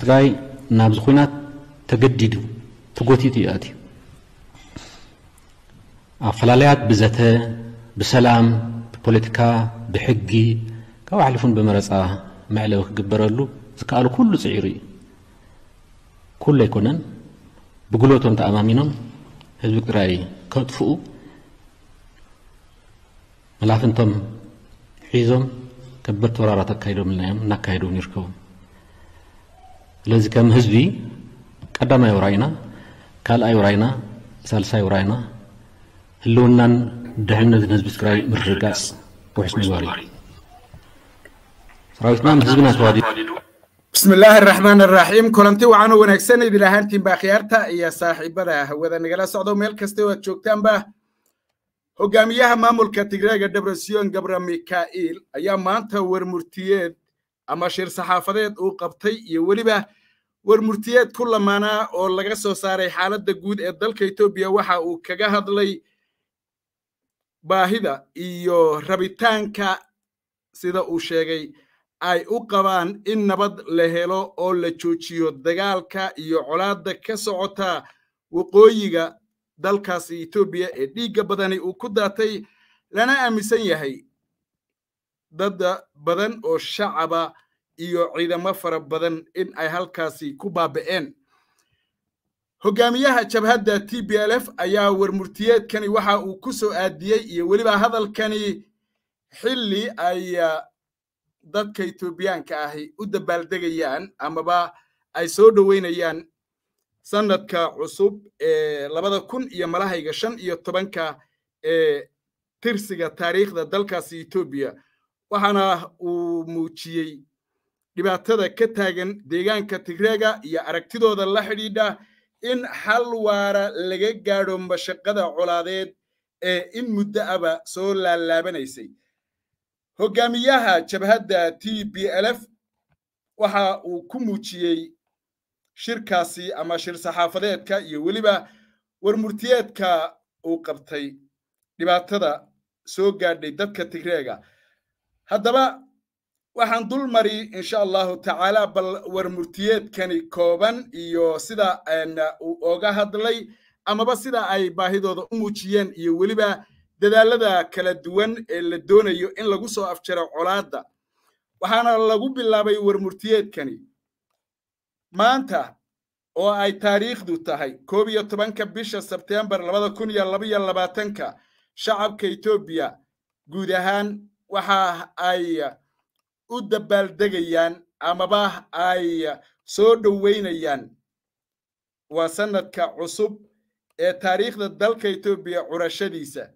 ትግራይ ናብዚ ኩናት ተገዲዱ ተጎቲቱ እዩ ኣትዩ ኣፈላለያት ብዘተ ብሰላም ብፖለቲካ ብሕጊ ካብ ሓሊፉን ብመረፃ መዕለዊ ክግበረሉ ዝከኣሉ ኩሉ ፅዒሩ እዩ ኩሉ ኣይኮነን ብጉልበቶም ተኣማሚኖም ህዝቢ ትግራይ ከጥፍኡ መላፍንቶም ሒዞም ከበድቲ ወራራት ኣካይዶም ኢልናዮም እናካየዶም ይርከቡ ስለዚ ከም ህዝቢ ቀዳማይ ውራይና ካልኣይ ውራይና ሳልሳይ ውራይና ህልውናን ድሕንነትን ህዝቢ ትግራይ ምርግጋፅ ውሕስ ምግባር እዩ ሰራዊትና ምስ ህዝብና ተዋዲዱ بسم الله الرحمن الرحيم كلنتي وعنا ونكسن إذا لهانتين باخيارتا يا صاحبة وذا نقلا سعودو ميل كستوى تشوكتان با hogaamiyaha maamulka tigreega debresion gabra mikail ayaa maanta warmurtiyeed ama shir saxaafadeed uu qabtay iyo weliba warmurtiyeed ku lamaanaa oo laga soo saaray xaaladda guud ee dalka etoobiya waxa uu kaga hadlay baahida iyo rabitaanka sida uu sheegay ay u qabaan in nabad la helo oo la joojiyo dagaalka iyo colaadda ka socota waqooyiga dalkaasi etoobiya ee dhiigga badani uu ku daatay lana aaminsan yahay dad badan oo shacaba iyo ciidamo fara badan in ay halkaasi ku baaba'een hogaamiyaha jabhadda t b l f ayaa warmurtiyeedkani waxa uu ku soo aadiyey iyo weliba hadalkani xilli ay dadka etoobiyaanka ahi u dabaaldegayaan amaba ay soo dhoweynayaan sanadka cusub ee labada kun iyo malahayga shan iyo tobanka ee tirsiga taariikhda dalkaasi etoobiya waxaana uu muujiyey dhibaatada ka taagan deegaanka tigreega iyo aragtidooda la xidhiidha in xal waara laga gaadho mashaqada colaadeed ee in muddo aba soo laalaabanaysay hogaamiyaha jabhadda t b l f waxa uu ku muujiyey shirkaasi ama shir saxaafadeedka iyo weliba warmurtiyeedka uu qabtay dhibaatada soo gaadhay dadka tigreega haddaba waxaan dul mari insha allahu tacaala bal warmurtiyeedkani kooban iyo sida uu oga hadlay amaba sida ay baahidooda u muujiyeen iyo weliba dadaalada kala duwan ee la doonayo in lagu soo afjaro colaadda waxaana lagu bilaabay warmurtiyeedkani maanta oo ay taariikhdu tahay koob iyo tobanka bisha sebtembar labada kun iyo labaiyo labaatanka shacabka etoobiya guud ahaan waxa ay u dabaaldegayaan amaba ay soo dhoweynayaan waa sanadka cusub ee taariikhda dalka etoobiya curashadiisa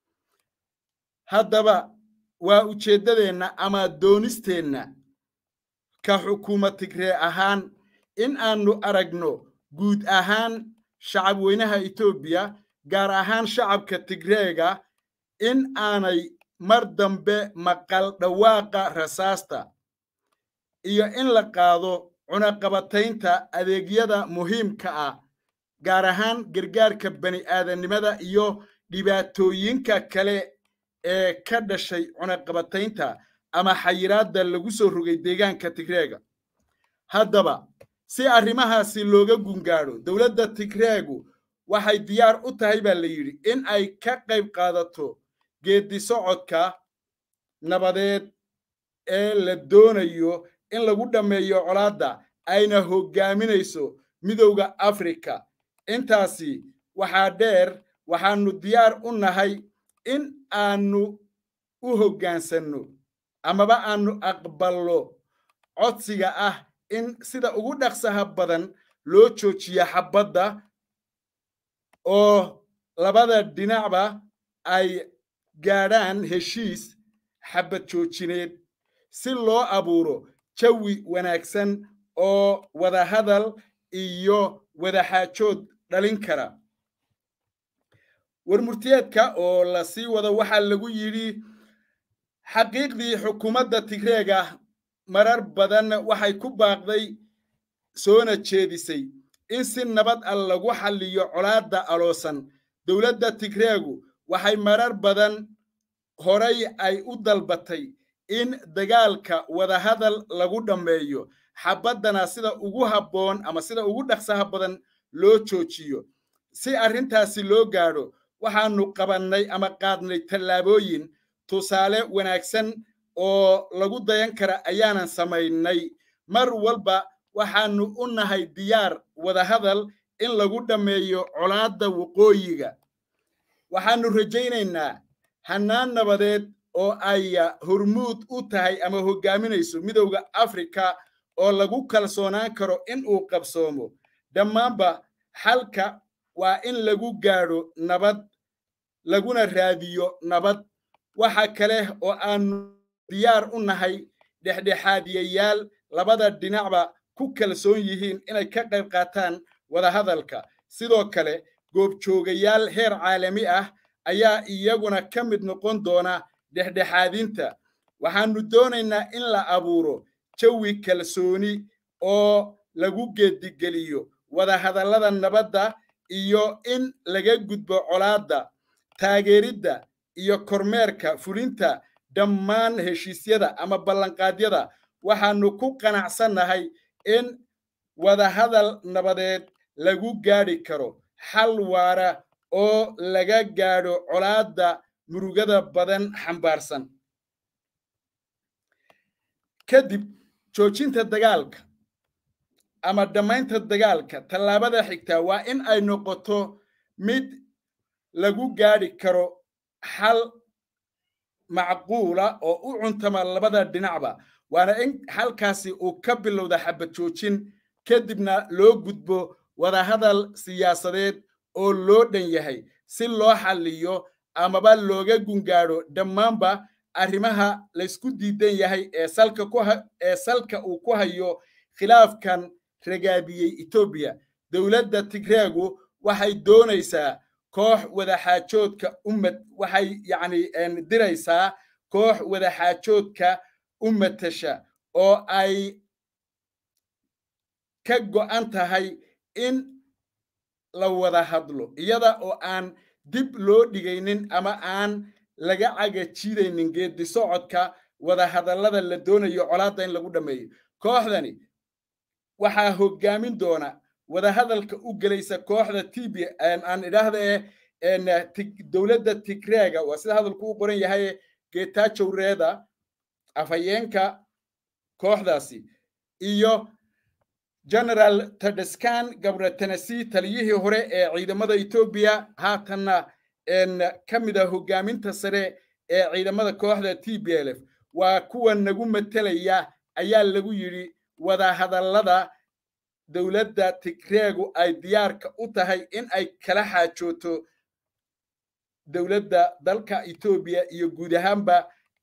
haddaba waa ujeeddadeenna ama doonisteenna ka xukuumad tigree ahaan in aanu aragno guud ahaan shacab weynaha etoobiya gaar ahaan shacabka tigreega in aanay mar dambe maqal dhawaaqa rasaasta iyo in la qaado cunaqabataynta adeegyada muhiimka ah gaar ahaan gargaarka bani aadannimada iyo dhibaatooyinka kale ee ka dhashay cunaqabataynta ama xayiraadda lagu soo rogay deegaanka tigreega haddaba si arrimahaasi looga gungaadho dowladda tigreegu waxay diyaar u tahay baa la yidhi in ay ka qayb qaadato geeddi socodka nabadeed ee la doonayo in lagu dhammeeyo colaadda ayna hoggaaminayso midowda afrika intaasi waxaa dheer waxaannu diyaar u nahay in aanu u hoggaansanno amaba aanu aqballo codsiga ah in sida ugu dhaqsaha badan loo joojiyo xabbadda oo labada dhinacba ay gaadhaan heshiis xabbad joojineed si loo abuuro jawi wanaagsan oo wadahadal iyo wadaxaajood dhalin kara warmurtiyeedka oo la sii wado waxaa lagu yidhi xaqiiqdii xukuumadda tigreega marar badan waxay ku baaqday soona jeedisay in si nabad ah lagu xalliyo colaadda aloosan dowladda tigreegu waxay marar badan horay ay u dalbatay in dagaalka wadahadal lagu dhammeeyo xabaddana sida ugu habboon ama sida ugu dhaqsaha badan loo joojiyo si arrintaasi loo gaadho waxaanu qabannay ama qaadnay tallaabooyin tusaale wanaagsan oo lagu dayan kara ayaanan samaynay mar walba waxaanu u nahay diyaar wadahadal in lagu dhammeeyo colaadda waqooyiga waxaanu rajaynaynaa hannaan nabadeed oo ay hormuud u tahay ama hoggaaminayso midowda afrika oo lagu kalsoonaan karo in uu qabsoomo dhammaanba xalka waa in lagu gaadho nabad laguna raadiyo nabad waxa kale oo aanu diyaar u nahay dhexdhexaadiyayaal labada dhinacba ku kalsoon yihiin inay ka qayb qaataan wadahadalka sidoo kale goobjoogayaal heer caalami ah ayaa iyaguna ka mid noqon doona dhexdhexaadinta waxaanu doonaynaa in la abuuro jawi kalsooni oo lagu geedigeliyo wadahadallada nabadda iyo in laga gudbo colaadda taageeridda iyo kormeerka fulinta dhammaan heshiisyada ama ballanqaadyada waxaanu ku qanacsannahay in wadahadal nabadeed lagu gaadhi karo xal waara oo laga gaadho colaadda murugada badan xambaarsan kadib joojinta dagaalka ama dhammaynta dagaalka tallaabada xigtaa waa in ay noqoto mid lagu gaadhi karo xal macquula oo u cuntama labada dhinacba waana in halkaasi uu ka bilowda xabad joojin kadibna loo gudbo wadahadal siyaasadeed oo loo dhan yahay si loo xalliyo amaba looga gungaadho dhammaanba arrimaha laysku diidan yahay ee salka ku ee salka uu ku hayo khilaafkan ragaabiyey etoobiya dowladda tigreegu waxay doonaysaa koox wadaxaajoodka ummad waxay yacni diraysaa koox wadaxaajoodka u matasha oo ay ka go'an tahay in la wada hadlo iyada oo aan dib loo dhigaynin ama aan laga cagajiidaynin geedi socodka wadahadallada la doonayo colaadda in lagu dhammeeyo kooxdani waxaa hoggaamin doona wadahadalka u gelaysa kooxda tb aan idhaahda ee dowladda tigreega waa sida hadalku u qoran yahay geetaajowreeda afhayeenka kooxdaasi iyo generaal tadeskan gabratanasi taliyihii hore ee ciidamada etoobiya haatanna ka mid a hoggaaminta sare ee ciidamada kooxda t b l f waa kuwa nagu matelaya ayaa lagu yidhi wadahadallada dowladda tigreegu ay diyaarka u tahay in ay kala xaajooto dowladda dalka etoobiya iyo guud ahaanba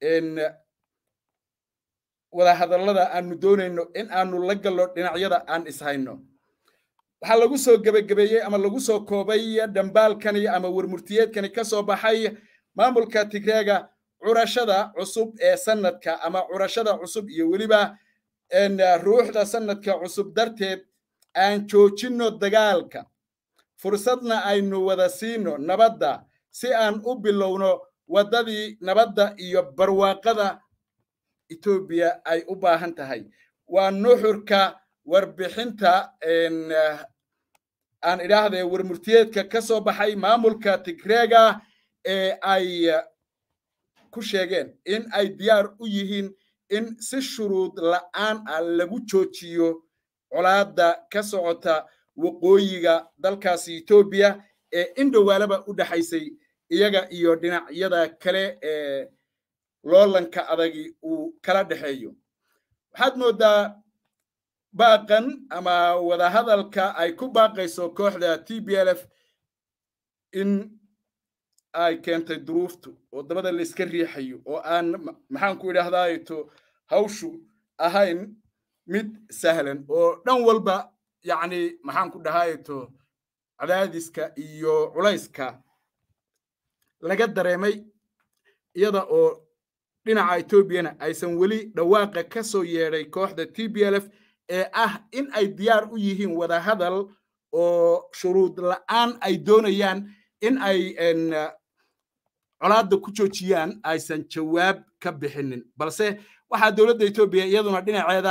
wadahadallada aanu doonayno in aanu la gallo dhinacyada aan ishayno waxaa lagu soo gebagabeeyey ama lagu soo koobay dhambaalkani ama warmurtiyeedkani ka soo baxay maamulka tigreega curashada cusub ee sanadka ama curashada cusub iyo weliba ruuxda sanadka cusub darteed aan joojinno dagaalka fursadna aynu wada siino nabadda si aan u bilowno waddadii nabadda iyo barwaaqada etoobiya ay u baahan tahay waa nuxurka warbixinta aan idhaahde warmurtiyeedka ka soo baxay maamulka tigreega ee ay ku sheegeen in ay diyaar u yihiin in si shuruud la'aan ah lagu joojiyo colaadda ka socota waqooyiga dalkaasi etoobiya ee indhowaalaba u dhexaysay iyaga iyo dhinacyada kale ee loolanka adagi uu kala dhexeeyo waxaad mooddaa baaqan ama wadahadalka ay ku baaqayso kooxda t b l f in ay keentay duruuftu oo dabada la iska riixayo oo aan maxaan ku idhaahdaato hawshu ahayn mid sahlan oo dhan walba yacni maxaan ku dhahaato cadaadiska iyo culayska laga dareemay iyada oo dhinaca etoobiyana aysan weli dhawaaqa ka soo yeedhay kooxda t b l f ee ah in ay diyaar u yihiin wadahadal oo shuruud la'aan ay doonayaan in ay colaadda ku joojiyaan aysan jawaab ka bixinin balse waxaa dowladda etoobiya iyaduna dhinaceeda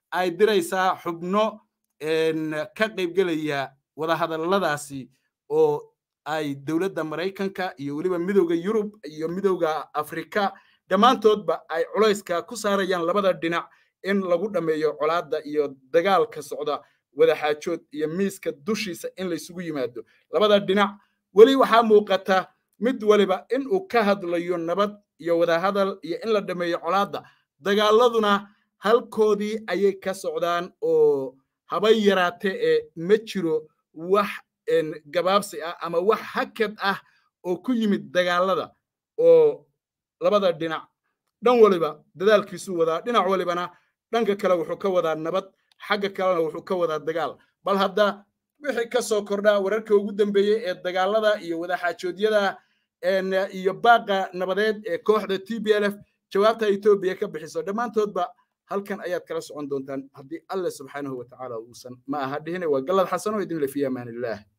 ay diraysaa xubno ka qaybgelaya wadahadalladaasi oo ay dowladda maraykanka iyo weliba midowda yurub iyo midowda afrika dhammaantoodba ay culayska ku saarayaan labada dhinac in lagu dhammeeyo colaadda iyo dagaalka socda wadaxaajood iyo miiska dushiisa in laysugu yimaado labada dhinac weli waxaa muuqata mid waliba in uu ka hadlayo nabad iyo wadahadal iyo in la dhammeeyo colaadda dagaaladuna halkoodii ayay ka socdaan oo habay yaraate ee ma jiro wax gabaabsi ah ama wax hakad ah oo ku yimid dagaalada oo labada dhinac dhan waliba dadaalkiisuu wadaa dhinac walibana dhanka kale wuxuu ka wadaa nabad xagga kalena wuxuu ka wadaa dagaal bal hadda wixii ka soo kordhaa wararka ugu dambeeyey ee dagaalada iyo wadaxaajoodyada iyo baaqa nabadeed ee kooxda t b l f jawaabta etoobiya ka bixiso dhammaantoodba halkan ayaad kala socon doontaan haddii alle subxaanahu wa tacaala uusan ma aha dhihine waa gallad xasano idin le fi amaan illah